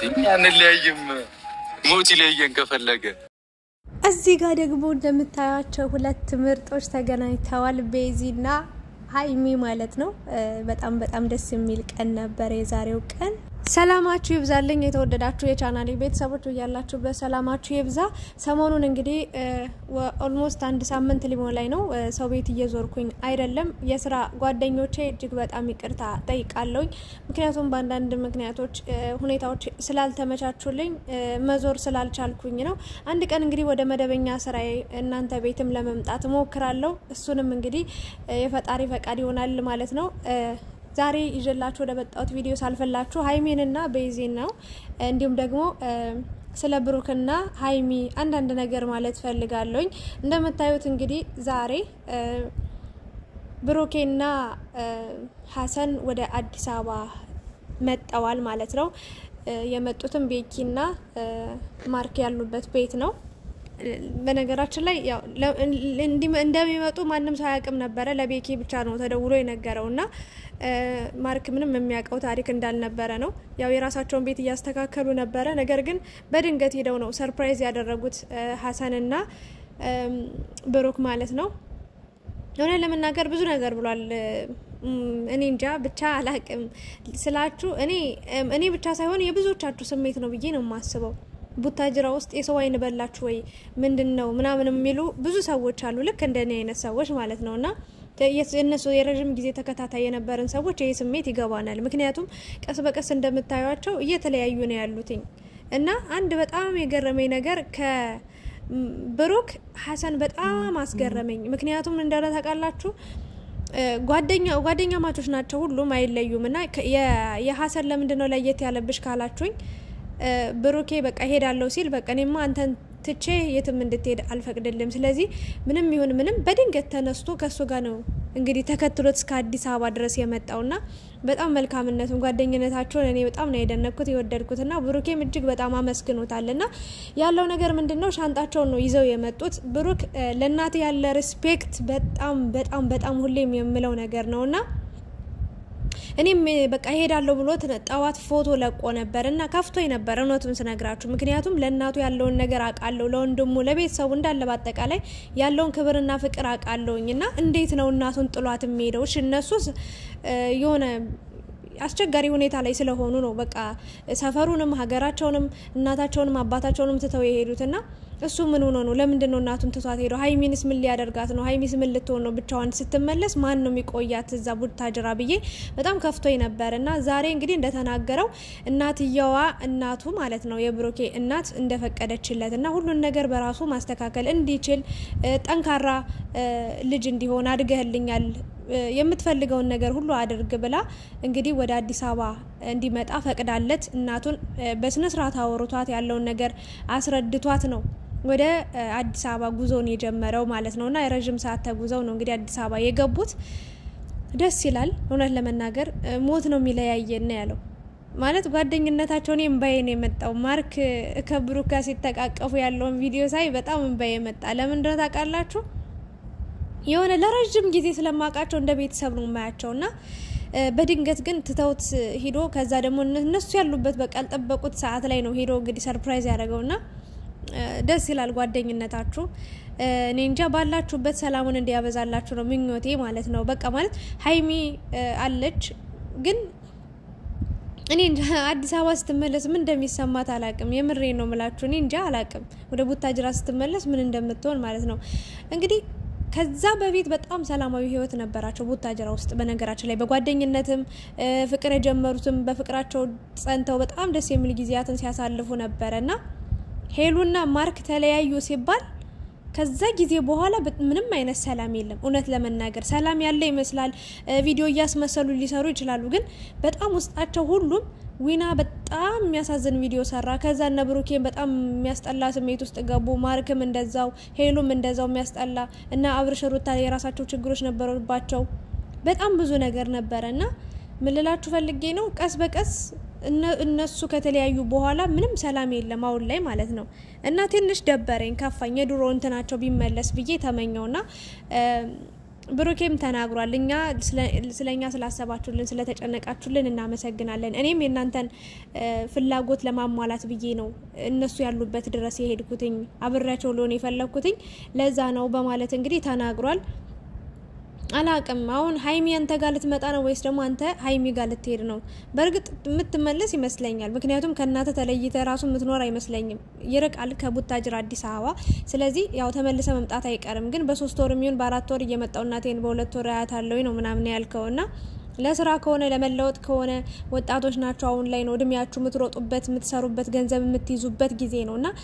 አንለያይም፣ ሞት ይለየን ከፈለገ። እዚህ ጋር ደግሞ እንደምታያቸው ሁለት ምርጦች ተገናኝተዋል። ቤዚና ሀይሚ ማለት ነው። በጣም በጣም ደስ የሚል ቀን ነበር የዛሬው ቀን። ሰላማችሁ ይብዛልኝ የተወደዳችሁ የቻናሌ ቤተሰቦች እያላችሁበት ሰላማችሁ ይብዛ። ሰሞኑን እንግዲህ ኦልሞስት አንድ ሳምንት ሊሞላኝ ነው ሰው ቤት እየዞርኩኝ አይደለም። የስራ ጓደኞቼ እጅግ በጣም ይቅርታ ጠይቃለሁኝ። ምክንያቱም በአንዳንድ ምክንያቶች ሁኔታዎች ስላልተመቻቹልኝ መዞር ስላልቻልኩኝ ነው። አንድ ቀን እንግዲህ ወደ መደበኛ ስራዬ እናንተ ቤትም ለመምጣት እሞክራለሁ። እሱንም እንግዲህ የፈጣሪ ፈቃድ ይሆናል ማለት ነው። ዛሬ ይዤላችሁ ወደ መጣሁት ቪዲዮ ሳልፈላችሁ ሀይሜንና ቤዚን ነው እንዲሁም ደግሞ ስለ ብሩክና ሀይሚ አንዳንድ ነገር ማለት ፈልጋለሁኝ። እንደምታዩት እንግዲህ ዛሬ ብሩኬና ሀሰን ወደ አዲስ አበባ መጠዋል ማለት ነው። የመጡትም ቤኪና ማርክ ያሉበት ቤት ነው። በነገራችን ላይ ያው እንደሚመጡ ማንም ሰው አያውቅም ነበረ። ለቤኪ ብቻ ነው ተደውሎ የነገረው እና ማርክ ምንም የሚያውቀው ታሪክ እንዳልነበረ ነው። ያው የራሳቸውን ቤት እያስተካከሉ ነበረ። ነገር ግን በድንገት ሄደው ነው ሰርፕራይዝ ያደረጉት ሀሰንና ብሩክ ማለት ነው። እውነት ለመናገር ብዙ ነገር ብሏል። እኔ እንጃ ብቻ አላቅም ስላችሁ እኔ እኔ ብቻ ሳይሆን የብዙዎቻችሁ ስሜት ነው ብዬ ነው የማስበው። ቡታጅራ ውስጥ የሰው አይን በላችሁ ወይ ምንድን ነው ምናምን የሚሉ ብዙ ሰዎች አሉ፣ ልክ እንደኔ አይነት ሰዎች ማለት ነው። እና እነሱ የረዥም ጊዜ ተከታታይ የነበረን ሰዎች ይህ ስሜት ይገባናል። ምክንያቱም ቀስ በቀስ እንደምታዩቸው እየተለያዩ ነው ያሉትኝ እና አንድ በጣም የገረመኝ ነገር ከብሩክ ሀሰን በጣም አስገረመኝ። ምክንያቱም እንደሆነ ታውቃላችሁ ጓደኛ ጓደኛ ማቾች ናቸው፣ ሁሉም አይለዩም። እና የሀሰን ለምንድን ነው ለየት ያለብሽ ካላችሁኝ ብሩኬ በቃ ሄዳለሁ ሲል በቃ እኔማ አንተን ትቼ የትም እንድትሄድ አልፈቅድልም። ስለዚህ ምንም ይሁን ምንም በድንገት ተነስቶ ከእሱ ጋር ነው እንግዲህ ተከትሎት እስከ አዲስ አበባ ድረስ የመጣውና በጣም መልካምነቱን ጓደኝነታቸውን እኔ በጣም ነው የደነኩት የወደድኩትና ብሩኬም እጅግ በጣም አመስግኖታልና ያለው ነገር ምንድን ነው ሻንጣቸውን ነው ይዘው የመጡት። ብሩክ ለእናት ያለ ሪስፔክት በጣም በጣም በጣም ሁሌም የምለው ነገር ነውና እኔም በቃ ሄዳለሁ ብሎ ጠዋት ፎቶ ለቆ ነበር እና ከፍቶኝ ነበር እውነቱን ስነግራችሁ። ምክንያቱም ለእናቱ ያለውን ነገር አውቃለሁ፣ ለወንድሙ ለቤተሰቡ እንዳለ በአጠቃላይ ያለውን ክብርና ፍቅር አውቃለሁኝ እና እንዴት ነው እናቱን ጥሏት የሚሄደው? እሺ እነሱስ የሆነ አስቸጋሪ ሁኔታ ላይ ስለሆኑ ነው በቃ ሰፈሩንም ሀገራቸውንም እናታቸውንም አባታቸውንም ትተው የሄዱትና እሱ ምን ሆኖ ነው? ለምንድን ነው እናቱን ትቷት ሄደው? ሀይሚንስ ምን ሊያደርጋት ነው? ሀይሚስ ምን ልትሆን ነው? ብቻዋን ስትመለስ ማን ነው የሚቆያት እዛ ቡታጅራ ብዬ በጣም ከፍቶኝ ነበር እና ዛሬ እንግዲህ እንደተናገረው እናትየዋ እናቱ ማለት ነው የብሩኬ እናት እንደፈቀደችለት እና ሁሉን ነገር በራሱ ማስተካከል እንዲችል ጠንካራ ልጅ እንዲሆን አድገህልኛል የምትፈልገውን ነገር ሁሉ አድርግ ብላ እንግዲህ ወደ አዲስ አበባ እንዲመጣ ፈቅዳለት እናቱን በስነ ስርዓት አወርቷት ያለውን ነገር አስረድቷት ነው ወደ አዲስ አበባ ጉዞውን የጀመረው ማለት ነው። እና የረዥም ሰዓት ተጉዘው ነው እንግዲህ አዲስ አበባ የገቡት። ደስ ይላል። እውነት ለመናገር ሞት ነው የሚለያየን ያለው ማለት ጓደኝነታቸው እኔ እምባዬ ነው የመጣው። ማርክ ከብሩክ ጋር ሲተቃቀፉ ያለውን ቪዲዮ ሳይ በጣም እምባዬ መጣ። ለምን እንደሆነ ታውቃላችሁ? የሆነ ለረዥም ጊዜ ስለማውቃቸው እንደ ቤተሰብ ነው የማያቸው እና በድንገት ግን ትተውት ሂዶ ከዛ ደግሞ እነሱ ያሉበት በቃ ያልጠበቁት ሰዓት ላይ ነው ሄዶ እንግዲህ ሰርፕራይዝ ያደረገውና ደስ ይላል ጓደኝነታችሁ። እኔ እንጃ ባላችሁበት ሰላሙን እንዲያበዛላችሁ ነው ምኞቴ ማለት ነው። በቃ ማለት ሀይሚ አለች ግን እኔ እንጃ አዲስ አበባ ስትመለስ ምን እንደሚሰማት አላቅም። የምሬ ነው ምላችሁ። እኔ እንጃ አላቅም። ወደ ቡታጅራ ስትመለስ ምን እንደምትሆን ማለት ነው እንግዲህ ከዛ በፊት በጣም ሰላማዊ ህይወት ነበራቸው ቡታጅራ ውስጥ። በነገራችን ላይ በጓደኝነትም ፍቅር የጀመሩትም በፍቅራቸው ጸንተው በጣም ደስ የሚል ጊዜያትን ሲያሳልፉ ነበረ እና ሄሉና ማርክ ተለያዩ ሲባል ከዛ ጊዜ በኋላ ምንም አይነት ሰላም የለም። እውነት ለመናገር ሰላም ያለ ይመስላል። ቪዲዮ እያስመሰሉ ሊሰሩ ይችላሉ፣ ግን በጣም ውስጣቸው ሁሉም ዊና በጣም የሚያሳዝን ቪዲዮ ሰራ። ከዛ እነ ብሩኬን በጣም የሚያስጠላ ስሜት ውስጥ ገቡ። ማርክም እንደዛው፣ ሄሉም እንደዛው የሚያስጠላ እና አብርሽ ሩታ የራሳቸው ችግሮች ነበሩባቸው። በጣም ብዙ ነገር ነበረ እና ምልላችሁ ፈልጌ ነው ቀስ በቀስ እነሱ ከተለያዩ በኋላ ምንም ሰላም የለም አሁን ላይ ማለት ነው። እና ትንሽ ደበረኝ፣ ከፋኝ። የድሮ እንትናቸው ቢመለስ ብዬ ተመኘውና ብሩኬም ተናግሯል። እኛ ስለ እኛ ስላሰባችሁልን ስለተጨነቃችሁልን እናመሰግናለን። እኔም የእናንተን ፍላጎት ለማሟላት ብዬ ነው እነሱ ያሉበት ድረስ የሄድኩትኝ አብሬያቸው ሊሆን የፈለግኩትኝ ለዛ ነው በማለት እንግዲህ ተናግሯል። አላቅም አሁን ሀይሚ አንተ ጋር ልትመጣ ነው ወይስ ደግሞ አንተ ሀይሚ ጋር ልትሄድ ነው? በእርግጥ የምትመለስ ይመስለኛል። ምክንያቱም ከእናተ ተለይተ ራሱ የምትኖር አይመስለኝም። ይርቃል ከቡታጅር አዲስ አበባ። ስለዚህ ያው ተመልሰ መምጣት አይቀርም። ግን በሶስት ወር የሚሆን በአራት ወር እየመጣው እናቴን በሁለት ወር አያታለሁ ነው ምናምን ያልከው ና ለስራ ከሆነ ለመለወጥ ከሆነ ወጣቶች ናቸው። አሁን ላይ ነው እድሜያችሁ የምትሮጡበት የምትሰሩበት ገንዘብ የምትይዙበት ጊዜ ነው እና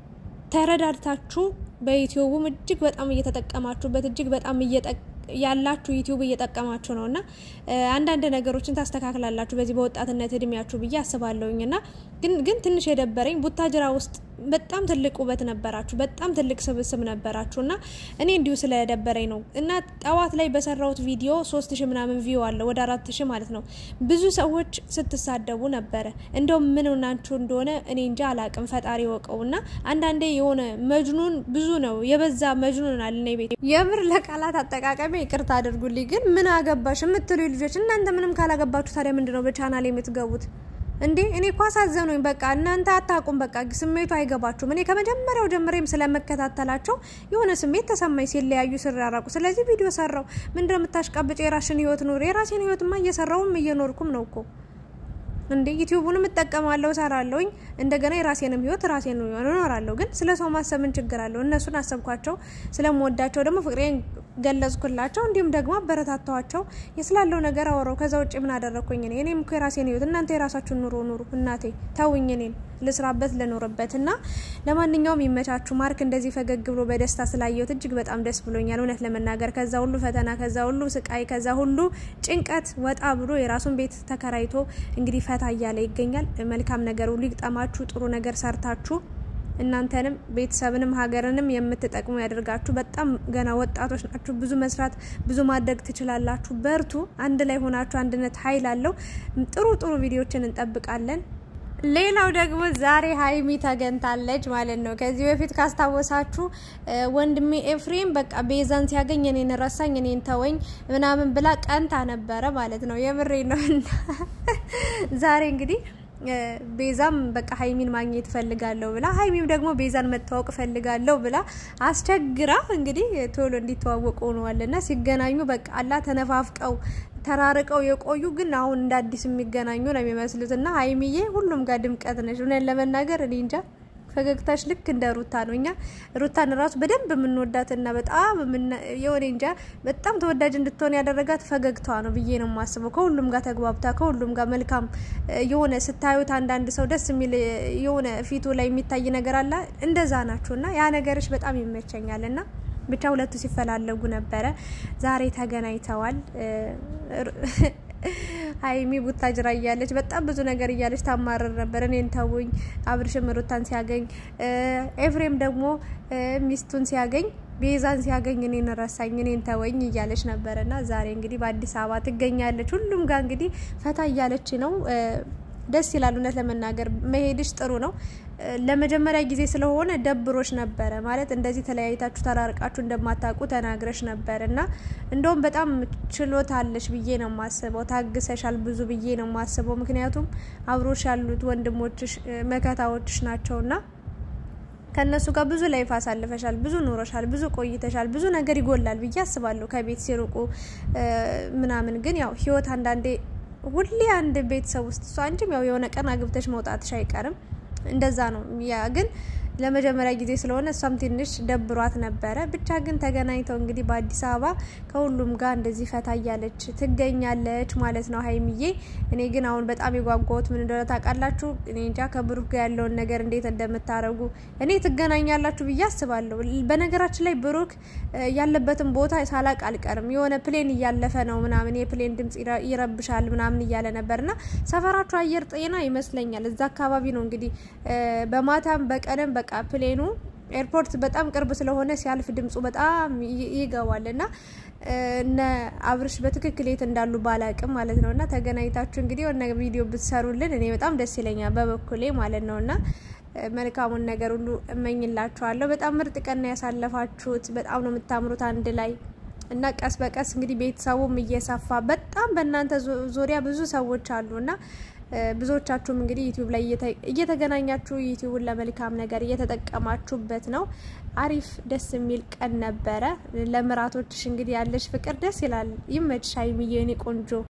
ተረዳድታችሁ በዩቲዩቡም እጅግ በጣም እየተጠቀማችሁበት እጅግ በጣም ያላችሁ ዩቲዩብ እየጠቀማችሁ ነው እና አንዳንድ ነገሮችን ታስተካክላላችሁ በዚህ በወጣትነት እድሜያችሁ ብዬ አስባለሁኝ። እና ግን ግን ትንሽ የደበረኝ ቡታጅራ ውስጥ በጣም ትልቅ ውበት ነበራችሁ፣ በጣም ትልቅ ስብስብ ነበራችሁ እና እኔ እንዲሁ ስለደበረኝ ነው እና ጠዋት ላይ በሰራሁት ቪዲዮ ሶስት ሺ ምናምን ቪው አለ ወደ አራት ሺ ማለት ነው። ብዙ ሰዎች ስትሳደቡ ነበረ። እንደውም ምን ናችሁ እንደሆነ እኔ እንጃ አላቅም፣ ፈጣሪ ወቀው እና አንዳንዴ የሆነ መጅኑን ብዙ ነው የበዛ መጅኑን አለ እኔ ቤት የምር ለቃላት አጠቃቀሚ ይቅርታ አድርጉልኝ። ግን ምን አገባሽ የምትሉ ልጆች እናንተ ምንም ካላገባችሁ ታዲያ ምንድን ነው በቻናል የምትገቡት እንዴ? እኔ እኮ አሳዘኑኝ። በቃ እናንተ አታውቁም። በቃ ስሜቱ አይገባችሁም። እኔ ከመጀመሪያው ጀምሬም ስለመከታተላቸው የሆነ ስሜት ተሰማኝ ሲለያዩ ሲራራቁ። ስለዚህ ቪዲዮ ሰራው። ምንድን ነው የምታሽቃብጭ? የራሽን ህይወት ኑር። የራሴን ህይወትማ እየሰራውም እየኖርኩም ነው እኮ እንዴ ዩቲዩቡንም እጠቀማለሁ ሰራለሁኝ። እንደገና የራሴንም ህይወት ራሴን እኖራለሁ። ግን ስለ ሰው ማሰብ ምን ችግር አለው? እነሱን አሰብኳቸው፣ ስለምወዳቸው ደግሞ ፍቅሬን ገለጽኩላቸው፣ እንዲሁም ደግሞ አበረታታዋቸው። የስላለው ነገር አወራው። ከዛ ውጭ ምን አደረግኩኝ እኔ? እኔም እኮ የራሴን ህይወት፣ እናንተ የራሳችሁን ኑሮ ኑሩ። እናቴ ተውኝ፣ እኔን ልስራበት ልኖርበት። እና ለማንኛውም ይመቻችሁ። ማርክ እንደዚህ ፈገግ ብሎ በደስታ ስላየሁት እጅግ በጣም ደስ ብሎኛል፣ እውነት ለመናገር ከዛ ሁሉ ፈተና፣ ከዛ ሁሉ ስቃይ፣ ከዛ ሁሉ ጭንቀት ወጣ ብሎ የራሱን ቤት ተከራይቶ እንግዲህ ፈታ እያለ ይገኛል። መልካም ነገር ሁሉ ይግጠማችሁ። ጥሩ ነገር ሰርታችሁ እናንተንም ቤተሰብንም ሀገርንም የምትጠቅሙ ያደርጋችሁ። በጣም ገና ወጣቶች ናችሁ። ብዙ መስራት ብዙ ማድረግ ትችላላችሁ። በርቱ። አንድ ላይ ሆናችሁ አንድነት ኃይል አለው። ጥሩ ጥሩ ቪዲዮችን እንጠብቃለን። ሌላው ደግሞ ዛሬ ሀይሚ ተገኝታለች ማለት ነው። ከዚህ በፊት ካስታወሳችሁ ወንድሜ ኤፍሬም በቃ ቤዛን ሲያገኝ እኔን ረሳኝ፣ እኔን ተወኝ ምናምን ብላ ቀንታ ነበረ ማለት ነው። የምሬ ነው። ዛሬ እንግዲህ ቤዛም በቃ ሀይሚን ማግኘት ፈልጋለሁ ብላ ሀይሚም ደግሞ ቤዛን መታወቅ ፈልጋለሁ ብላ አስቸግራ እንግዲህ ቶሎ እንዲተዋወቁ ሆነዋል እና ሲገናኙ በቃ አላ ተነፋፍቀው ተራርቀው የቆዩ ግን አሁን እንደ አዲስ የሚገናኙ ነው የሚመስሉት እና ሀይሚዬ ሁሉም ጋር ድምቀት ነች። እውነት ለመናገር እኔ እንጃ ፈገግታሽ ልክ እንደ ሩታ ነው። እኛ ሩታን ራሱ በደንብ የምንወዳትና በጣም የሆነ እንጃ በጣም ተወዳጅ እንድትሆን ያደረጋት ፈገግታዋ ነው ብዬ ነው የማስበው። ከሁሉም ጋር ተግባብታ ከሁሉም ጋር መልካም የሆነ ስታዩት አንዳንድ ሰው ደስ የሚል የሆነ ፊቱ ላይ የሚታይ ነገር አለ። እንደዛ ናችሁ እና ያ ነገርሽ በጣም ይመቸኛል እና ብቻ ሁለቱ ሲፈላለጉ ነበረ። ዛሬ ተገናኝተዋል። ሀይሚ ቡታጅራ እያለች በጣም ብዙ ነገር እያለች ታማረር ነበር። እኔን ተውኝ፣ አብርሽም ሩታን ሲያገኝ፣ ኤፍሬም ደግሞ ሚስቱን ሲያገኝ፣ ቤዛን ሲያገኝ እኔን ረሳኝ፣ እኔን ተወኝ እያለች ነበረ እና ዛሬ እንግዲህ በአዲስ አበባ ትገኛለች። ሁሉም ጋር እንግዲህ ፈታ እያለች ነው። ደስ ይላል። እውነት ለመናገር መሄድሽ ጥሩ ነው። ለመጀመሪያ ጊዜ ስለሆነ ደብሮች ነበረ ማለት እንደዚህ ተለያይታችሁ ተራርቃችሁ እንደማታውቁ ተናግረሽ ነበር እና እንደውም በጣም ችሎታ አለሽ ብዬ ነው የማስበው። ታግሰሻል ብዙ ብዬ ነው የማስበው። ምክንያቱም አብሮሽ ያሉት ወንድሞችሽ መከታዎችሽ ናቸውና ከእነሱ ጋር ብዙ ላይፍ አሳልፈሻል፣ ብዙ ኑሮሻል፣ ብዙ ቆይተሻል። ብዙ ነገር ይጎላል ብዬ አስባለሁ ከቤት ሲርቁ ምናምን። ግን ያው ህይወት አንዳንዴ ሁሌ አንድ ቤተሰብ ውስጥ እሷ አንቺም ያው የሆነ ቀን አግብተሽ መውጣትሽ አይቀርም። እንደዛ ነው። ያ ግን ለመጀመሪያ ጊዜ ስለሆነ እሷም ትንሽ ደብሯት ነበረ። ብቻ ግን ተገናኝተው እንግዲህ በአዲስ አበባ ከሁሉም ጋር እንደዚህ ፈታ እያለች ትገኛለች ማለት ነው ሀይሚዬ። እኔ ግን አሁን በጣም የጓጓሁት ምን እንደሆነ ታውቃላችሁ? እኔ እንጃ ከብሩክ ጋር ያለውን ነገር እንዴት እንደምታረጉ እኔ ትገናኛላችሁ ብዬ አስባለሁ። በነገራችን ላይ ብሩክ ያለበትን ቦታ ሳላቅ አልቀርም። የሆነ ፕሌን እያለፈ ነው ምናምን የፕሌን ድምጽ ይረብሻል ምናምን እያለ ነበርና ሰፈራችሁ አየር ጤና ይመስለኛል እዛ አካባቢ ነው እንግዲህ በማታም በቀንም በቃ ፕሌኑ ኤርፖርት በጣም ቅርብ ስለሆነ ሲያልፍ ድምፁ በጣም ይገባል እና እነ አብርሽ በትክክል የት እንዳሉ ባላቅም ማለት ነው እና ተገናኝታችሁ እንግዲህ የሆነ ቪዲዮ ብትሰሩልን እኔ በጣም ደስ ይለኛል በበኩሌ ማለት ነው እና መልካሙን ነገር ሁሉ እመኝላችኋለሁ። በጣም ምርጥ ቀን ያሳለፋችሁት፣ በጣም ነው የምታምሩት አንድ ላይ እና ቀስ በቀስ እንግዲህ ቤተሰቡም እየሰፋ በጣም በእናንተ ዙሪያ ብዙ ሰዎች አሉ እና ብዙዎቻችሁም እንግዲህ ዩቲዩብ ላይ እየተገናኛችሁ ዩቲዩብን ለመልካም ነገር እየተጠቀማችሁበት ነው። አሪፍ ደስ የሚል ቀን ነበረ። ለምራቶችሽ እንግዲህ ያለሽ ፍቅር ደስ ይላል። ይመችሽ ሀይሚዬ የኔ ቆንጆ